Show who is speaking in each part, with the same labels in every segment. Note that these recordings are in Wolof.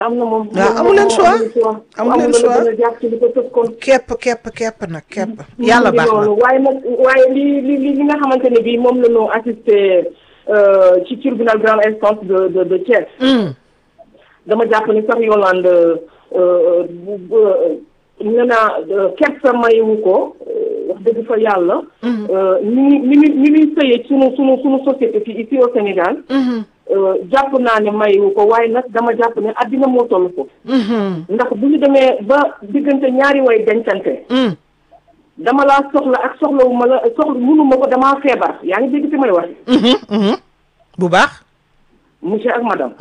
Speaker 1: am na moom.
Speaker 2: waaw amu leen choix amu leen choix
Speaker 1: amul jàpp ci li ko tëj kon.
Speaker 2: képp képp képp nag képp. yàlla baax na
Speaker 1: waaye nag waaye li li li nga xamante ne bii moom la ñu assisté ci tribunal grande instance de de de Thiès. dama jàpp ni sax Yolande nee naa kersa mayewu ko wax dëgg fa yàlla. ni ni ni ni muy sëyee sunu sunu sunu société fii ici au Sénégal. jàpp naa ne mayewu ko waaye nag dama jàpp ne addina moo toll ko. ndax bu ñu demee ba diggante ñaari way dencante. dama laa soxla ak soxlawu ma la soxla mënuma ko damaa feebar yaa ngi dégg fi may wax.
Speaker 2: bu baax.
Speaker 1: monsieur ak madame.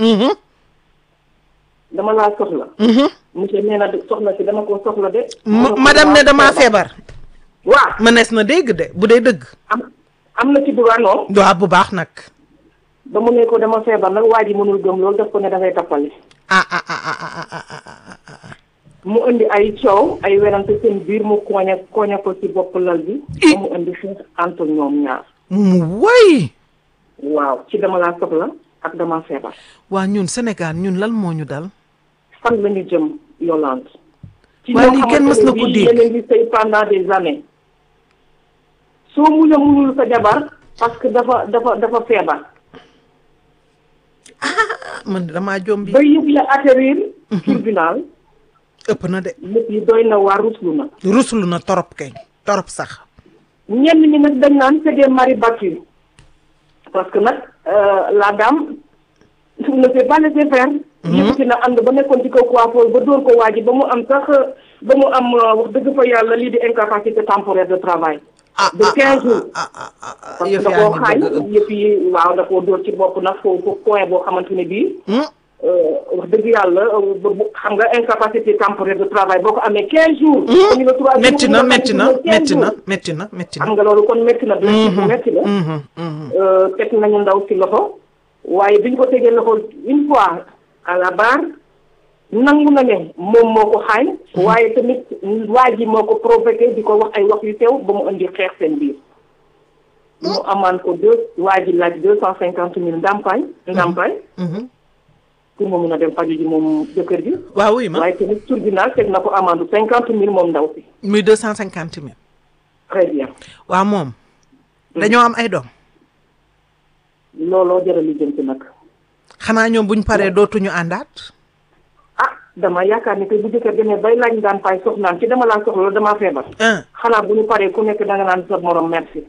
Speaker 1: dama laa soxla. monsieur nee na soxla si dama ko soxla de.
Speaker 2: madame ne damaa feebar.
Speaker 1: waaw
Speaker 2: mënees na dégg de bu dee dëgg.
Speaker 1: am am na ci droit non.
Speaker 2: waaw bu baax nag.
Speaker 1: ba mu ne ko dama feebar nag waa ji mënul gëm loolu daf ko ne dafay tappale.
Speaker 2: ah ah ah ah ah ah
Speaker 1: mu indi ay coow ay werante seen biir mu koña koña ko ci bopp lal bi. ba mu indi xeex entre ñoom ñaar.
Speaker 2: mu woy.
Speaker 1: waaw ci dama laa soxla ak dama feebar.
Speaker 2: waa ñun Sénégal ñun lan moo ñu dal.
Speaker 1: fan la ñu jëm Yolande. ci
Speaker 2: waaye lii kenn mës na ko dégg
Speaker 1: yéen ngi sëy pendant des années. soo mun a munul sa jabar parce que dafa dafa dafa feebar.
Speaker 2: ah man damaa jombi.
Speaker 1: ba yëpp ya atterrir. tribunal.
Speaker 2: ëpp na de.
Speaker 1: lépp yi doy na waar ruslu na.
Speaker 2: ruslu na torop kay torop sax.
Speaker 1: ñenn ñi nag dañ naan c'est des maris battus. parce que nag la dame ne s'est pas laissé faire. yëkkati na ànd ba nekkoon ci kaw coiffeur ba dóor ko waa ji ba mu am sax ba mu am wax dëgg fa yàlla lii di incapacité temporaire de travail. de quinze jours. parce que da koo xaañ yëpp yi waaw da koo dóor ci bopp nag foofu point boo xamante ne bii. wax dëgg yàlla xam nga incapacité temporaire de travail boo ko amee quinze jours.
Speaker 2: métti na métti na métti na métti na métti na.
Speaker 1: xam nga loolu kon métti na. bu métti la. teg nañu ndaw si loxo. waaye biñ ko tegee loxo une fois à la barre nangu na ne moom moo ko xaañ. waaye tamit waa ji moo ko provoqué di ko wax ay wax yu teew ba mu indi xeex seen biir. mu amaan ko deux waa ji laaj deux cent cinquante mille ndàmpaay. ndàmpaay. pour mu mun a dem faju ji moom jëkkër ji.
Speaker 2: waaw oui ma
Speaker 1: waaye tamit tribunal teg na ko amende cinquante mille moom ndaw si.
Speaker 2: muy deux cent cinquante mille.
Speaker 1: très bien.
Speaker 2: waaw moom. dañoo am ay doom.
Speaker 1: looloo jëral li jëm ci nag.
Speaker 2: xanaa ñoom buñ paree dootuñu àndaat.
Speaker 1: ah dama yaakaar ni que bu jëkkër demee bay laaj daan fay soxnaan ci dama laa soxla damaa feebar. xanaa bu ñu paree ku nekk danga naan sa morom merci.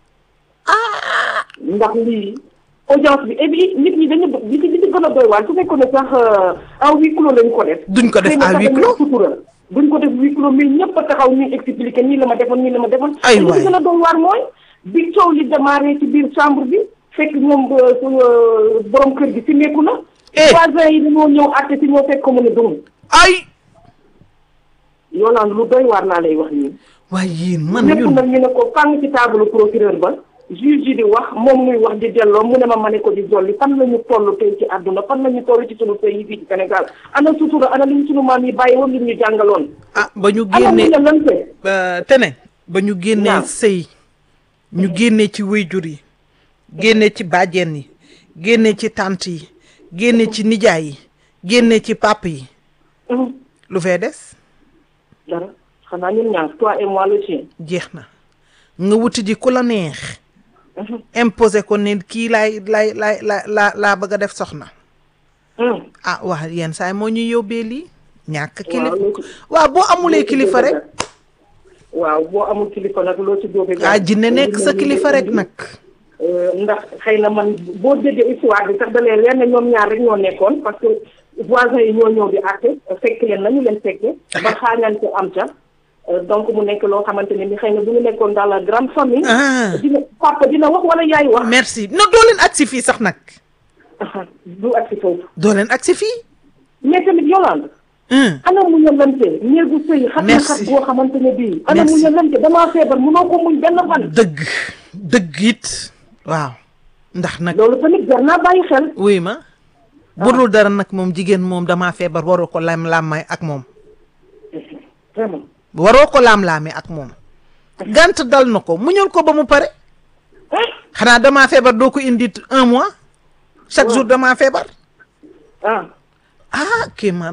Speaker 1: ndax lii audience bi et puis nit ñi dañu li ci li ci gën a doy waar su fekkoon ne sax en huis clos lañ ko def.
Speaker 2: duñ ko def en huis clos
Speaker 1: duñ ko def huis clos mais ñëpp a taxaw ñuy expliquer nii la ma defoon nii la ma defoon.
Speaker 2: ay waay
Speaker 1: li ci gën a doy waar mooy bi coow li démarré ci biir chambre bi fekk ñoom borom kër gi si nekku na. voisins yi dañoo ñëw àtte si ñoo fekk ko mu ne dum
Speaker 2: ay.
Speaker 1: Yolande lu doy waar laa lay wax nii.
Speaker 2: waaye yéen man
Speaker 1: ñëpp
Speaker 2: ñun
Speaker 1: nag ñu ne ko fàng ci table procureur ba. juge yi di wax moom muy wax di delloo mu ne ma ma ne ko di dolli fan la ñu toll tey ci àdduna fan la ñu toll ci sunu pays yi fii ci Sénégal ana sutura ana li ñu sunu maam yi bàyyi woon li ñu jàngaloon.
Speaker 2: ah ba ñu
Speaker 1: ana
Speaker 2: génnee
Speaker 1: mu ne lante.
Speaker 2: tene ba ñu génnee
Speaker 1: waaw.
Speaker 2: sëy ñu génnee ci wéyjur yi génnee ci bàjjen yi génnee ci tànt yi génnee ci nijaay yi génnee ci pap yi lu fee des
Speaker 1: dara xanaa ñun ñaar toi et moi le chien.
Speaker 2: jeex na nga wuti ji ku la neex imposé ko ne kii laay laay laay la laa laa bëgg a def soxna ah wax yenn saay moo ñuy yóbbee lii ñàkk kilifa
Speaker 1: loo ci-
Speaker 2: waaw boo amulee kilifa rek
Speaker 1: waaw boo amul kilifa nag loo ci jóge.
Speaker 2: ah jinne nekk sa kilifa rek nag
Speaker 1: ndax xëy na man boo déggee histoire bi sax da leen leer ne ñoom ñaar rek ñoo nekkoon parce que voisins yi ñoo ñëw di àtte fekk leen nañu leen fekke ba xaañante am ca Euh, donc mu nekk loo xamante ne ni xëy na bu ñu nekkoon dans la grande famille.
Speaker 2: ah
Speaker 1: dina papa dina wax wala yaay wax.
Speaker 2: merci non doo leen agsi fii sax nag
Speaker 1: du ak si foofu.
Speaker 2: doo leen agsi fii
Speaker 1: mais tamit Yolande.
Speaker 2: hum
Speaker 1: ana mu ñëlante néegu sëy xat na
Speaker 2: Merci.
Speaker 1: xat boo xamante ne bii. ana mu
Speaker 2: Merci.
Speaker 1: ñëlante damaa feebar munoo ko muñ benn fan.
Speaker 2: dëgg dëgg it waaw ndax nag
Speaker 1: loolu tamit jar naa bàyyi xel.
Speaker 2: wuy ma budul dara nag moom jigéen moom damaa feebar waroo ko lam laamay ak moom
Speaker 1: vraiment.
Speaker 2: waroo ko laam-laamee ak moom gant dal na ko muñul ko ba mu pare xanaa damaa feebar doo ko indi un mois chaque jour damaa feebar
Speaker 1: ah
Speaker 2: ah kii man